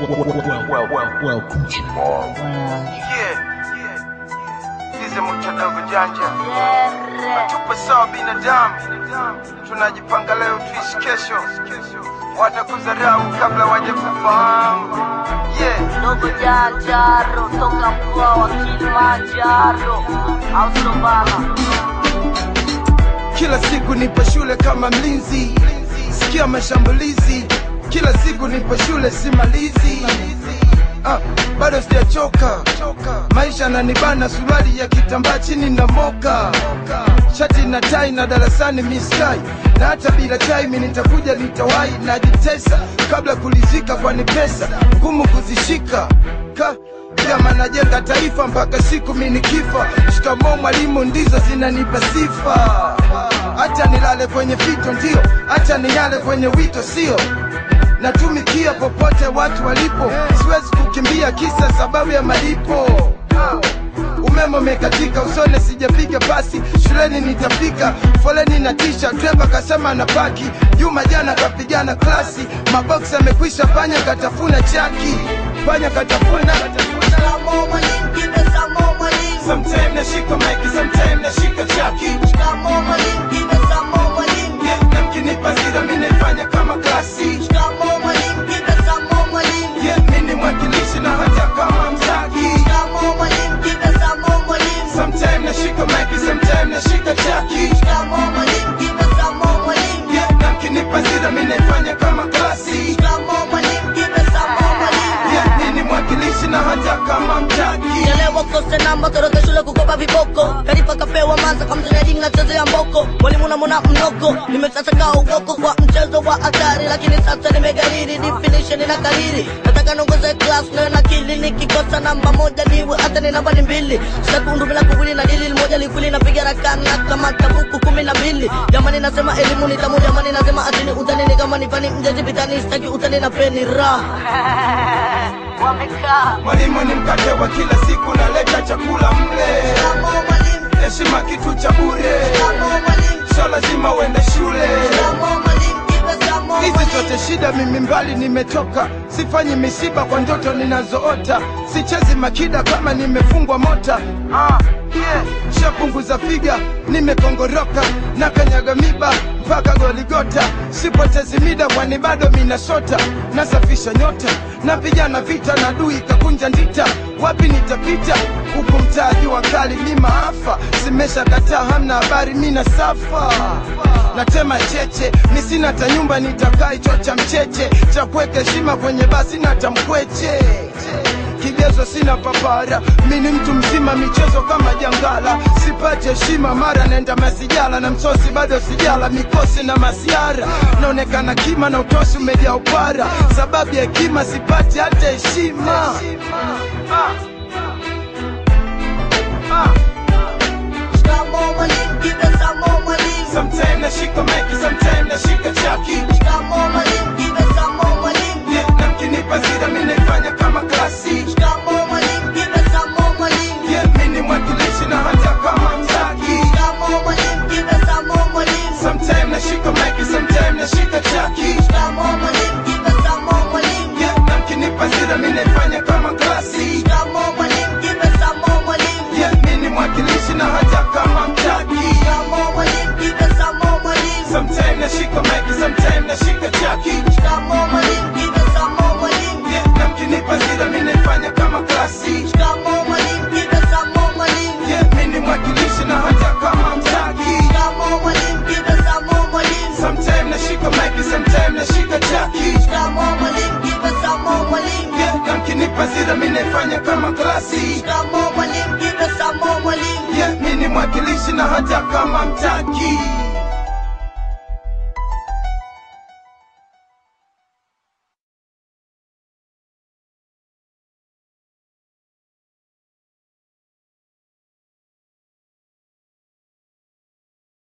well, well, well, Coochie Bar. Yeah. Sisi mucho dogo janja tupo sawa binadamu, tunajipanga leo tuishi kesho, watakudharau kabla waje kufahamu. Yeah. Dogo Janjaro toka mkoa wa Kilimanjaro, au sio bana? Kila siku nipo shule kama mlinzi, sikia mashambulizi. Kila siku nipo shule simalizi. Ah, bado sijachoka, maisha nanibana, suruali ya kitambaa chini na moka, shati na tai na darasani miskai, na hata bila chai mi nitakuja nitawahi, najitesa kabla kulizika, kwani pesa ngumu kuzishika ka kama najenga taifa mpaka siku mi nikifa. Shikamoo mwalimu, ndizo zinanipa sifa. Acha nilale kwenye fito, ndio acha nilale kwenye wito, sio natumikia popote watu walipo, siwezi kukimbia kisa sababu ya malipo. Umeme umekatika usone, sijapiga pasi shuleni, nitafika foleni na tisha. Dreva kasema na paki, Juma jana kapigana klasi, maboksi amekwisha, panya katafuna chaki, panya katafuna Shikamoo mwalimu, kibe samo mwalimu. Sometime nashika maiki, sometime nashika chaki Shikamoo mwalimu, kibe samo mwalimu. Yeah, na mkinipa zira mi naifanya kama klasi Shikamoo mwalimu, kibe samo mwalimu. Yeah, mi ni mwakilishi na hata kama mzaki Shikamoo mwalimu, kibe samo mwalimu. Sometime nashika maiki, sometime nashika chaki Shikamoo mwalimu, kibe samo mwalimu. Yeah, na mkinipa zira mi naifanya kama klasi Shikamoo mwalimu, kibe samo mwalimu. Yeah, mi ni mwakilishi na hata kama mtaki Chelewa kose namba toroka shule kukopa viboko Karifa kapewa manza kamzonyadi nachezea mboko Mwalimu namona mnoko Nimesasaka ugoko kwa mchezo wa hatari Lakini sasa nimegariri definition na kariri Nataka nongoze class nayo na kili Nikikosa namba moja niwe hata ni namba ni mbili Sekundu bila kuwili na dili moja likwili Napiga rakana kama tabuku kumi na mbili Jamani nasema elimu ni tamu Jamani nasema atini utani ni kama nifani mjezi vitani Sitaki utani na peni ra Wamekaa Mwalimu ni mkate wa kila siku, naleta chakula mle. Shikamoo mwalimu Heshima kitu cha bure, Shikamoo mwalimu so lazima uende shule. Shikamoo mwalimu, kibe samo Hizi mwalimu. zote shida, mimi mbali nimetoka, sifanyi misiba kwa ndoto ninazoota, sichezi makida kama nimefungwa mota. Ah, yeah. Shapunguza figa, nimekongoroka na kanyaga miba mpaka Goligota, sipotezi mida kwani bado minasota, nasafisha nyota, napigana vita na dui kakunja ndita, wapi nitapita huku mtaji wa kali ni maafa, simesha kataa, hamna habari, mina safa natema cheche, mi sina hata nyumba nitakaa hicho cha mcheche cha kuweka heshima kwenye basi na tamkweche kigezo sina papara, mi ni mtu mzima, michezo kama jangala, sipati heshima, mara naenda masijala na msosi bado sijala, mikosi na masiara, naonekana kima na utosi umejaa upara, sababu ya hekima sipati hata heshima. Shikamoo mwalimu, kibe samo mwalimu. Sometime nashika maiki, sometime